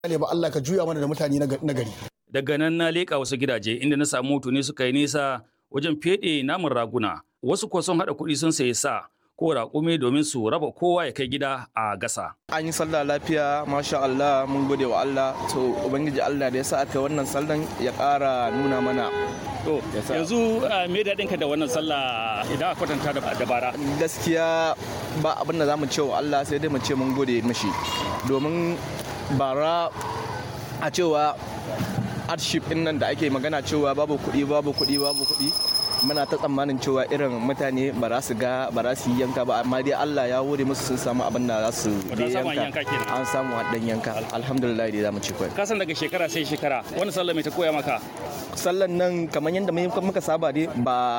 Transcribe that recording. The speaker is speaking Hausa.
ne ba Allah ka juya mana da mutane na gari Daga nan na leƙa wasu gidaje inda na samu ne suka yi nisa wajen feɗe namun raguna. Wasu kuwa sun haɗa kuɗi sun sayi sa ko raƙumi domin su raba kowa ya kai gida a gasa. An yi sallah lafiya, masha Allah, mun gode wa Allah. To, Ubangiji Allah da ya sa aka wannan sallan ya ƙara nuna mana. To, yanzu me daɗinka da wannan sallah idan a kwatanta da bara? Gaskiya ba abin da za mu ce wa Allah sai dai mu ce mun gode mashi. Domin bara a cewa hardship din nan da ake magana cewa babu kuɗi babu kuɗi babu kuɗi muna ta tsammanin cewa irin mutane ba za su ga ba za su yi yanka ba amma dai Allah ya wuri musu sun samu abin da za su yanka an samu dan yanka alhamdulillah dai zamu ci kai kasan daga shekara sai shekara wani sallah mai ta koya maka sallan nan kamar yadda muka saba dai ba